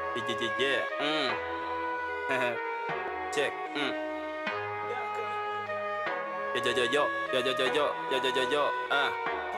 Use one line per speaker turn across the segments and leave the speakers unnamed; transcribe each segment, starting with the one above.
Yeah, yeah, yeah, yeah. Mm. Check. Mm. Yo, yo, yo, yo, yo, yo, yo, yo, yo, yo, yo, yo. Ah.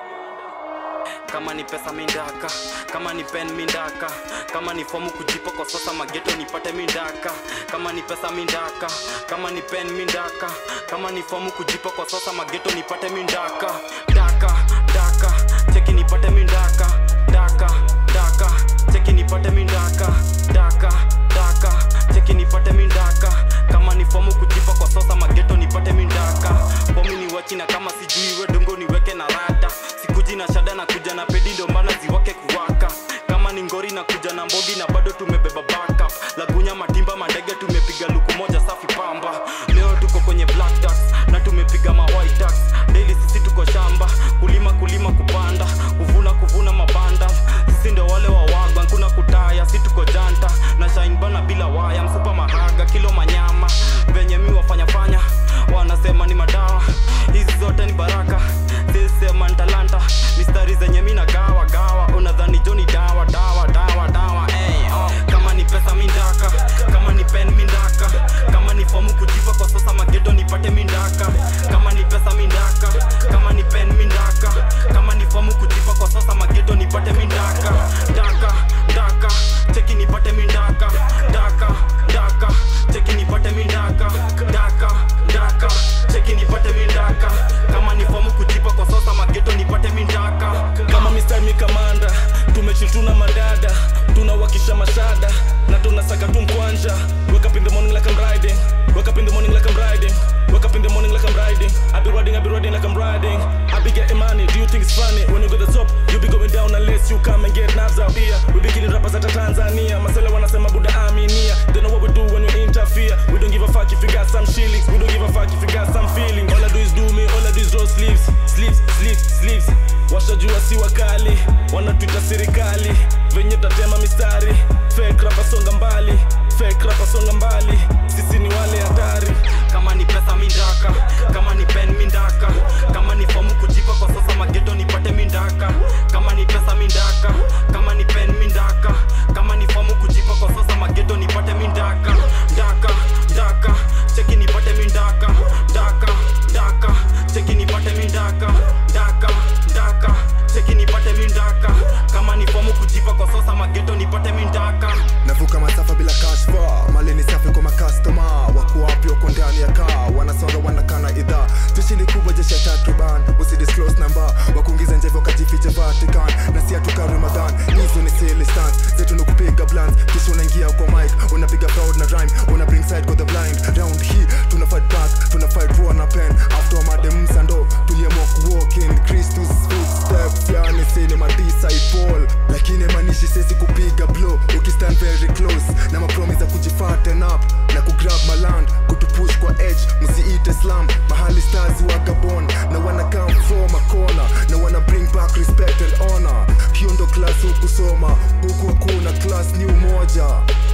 Kama ni pesa mindaka, kama ni pen mindaka, kama ni fomu kujipa kwa sasa mageto nipate mindaka, kama ni pesa mindaka, kama ni pen mindaka, kama ni fomu kujipa kwa sasa mageto nipate mindaka, daka daka, cheki nipate mindaka, daka daka, cheki nipate mindaka, daka daka, cheki nipate mindaka, kama ni fomu kujipa kwa sasa mageto nipate mindaka, fomu ni wachina kama sijui we dongo niweke na rada sikuji na shada na kuja na pedi ndo maana ziwake kuwaka kama ni ngori na kuja na mbogi na bado tumebeba backup lagunya matimba mandege tumepiga luku moja safi pamba leo tuko kwenye black tax na tumepiga ma white tax daily sisi tuko shamba kulima kulima kupanda kuvuna kuvuna mabanda sisi ndo wale wa wagwa kuna kutaya si tuko janta na shine bana bila waya msupa mahaga kilo manyama venye mi wafanya fanya wanasema ni madawa hizi zote ni baraka sisema ni talanta mistari zenye mi nagawa gawa unadhani joni dawa dawa dawa dawa hey, oh. kama ni pesa mindaka kama ni pen mindaka kama ni fomu kujipa kwa sasa mageto nipate mindaka kama ni pesa mindaka kama ni pen mindaka kama ni fomu kujipa kwa sasa mageto nipate mindaka daka daka cheki nipate mindaka daka daka cheki nipate mindaka daka daka cheki nipate mindaka kama ni fomu kujipa kwa sasa mageto nipate mindaka
kama mistari mikamanda tumechituna madada tunawakisha mashada na tunasaka tu mkwanja wake up in the morning like I'm riding wake up in the morning like I'm riding wake up in the morning like I'm riding I be riding I be riding like I'm riding I be getting money do you think it's funny when you go to the top you be going down unless you come and get knives out here we be killing rappers at Tanzania masela wanasema buda aminia they know what we do when we interfere we don't give a fuck if you got some shillings we don't give a fuck if you got some feeling all I do is do me all I do is roll sleeves sleeves sleeves sleeves washajua si wakali wanatuita serikali venye tatema mistari fake rapa songa mbali fake rapa songa mbali sisi ni wale hatari
kama ni pesa mindaka kama ni pen mindaka kama ni fomu kujipa kwa sasa mageto nipate mindaka kama ni pesa mindaka kama ni pen mindaka kama ni fomu kujipa kwa sasa mageto nipate mindaka daka daka cheki nipate mindaka daka daka cheki nipate mindaka daka daka cheki nipate mindaka kama ni fomu kujipa kwa sasa mageto nipate mindaka
navuka masafa bila kashfa mali ni safi kwa makastoma wako wapi wako ndani ya kaa wanasonga wanakana idhaa jeshi ni kubwa jeshi ya takriban usidisclose namba wakuingiza njevo wakajificha vatican na si atuka ramadhan hizo ni silly stunts zetu ni kupiga blunt kisha unaingia kwa mic unapiga proud na rhyme una bring side kwa the blind round hii tuna fight back tuna fight raw na pen after madem sando tuliamua kuwalk in Christus footsteps yani cinema disciple lakini manishi sisi kupiga blow ukistand very close na mapromise za kujifaten up na kugrab maland kutupush kwa edge msiite slam mahali stars wa gabon na wana come from a corner na wana bring back respect and honor hiyo ndo class hukusoma huku hakuna class ni umoja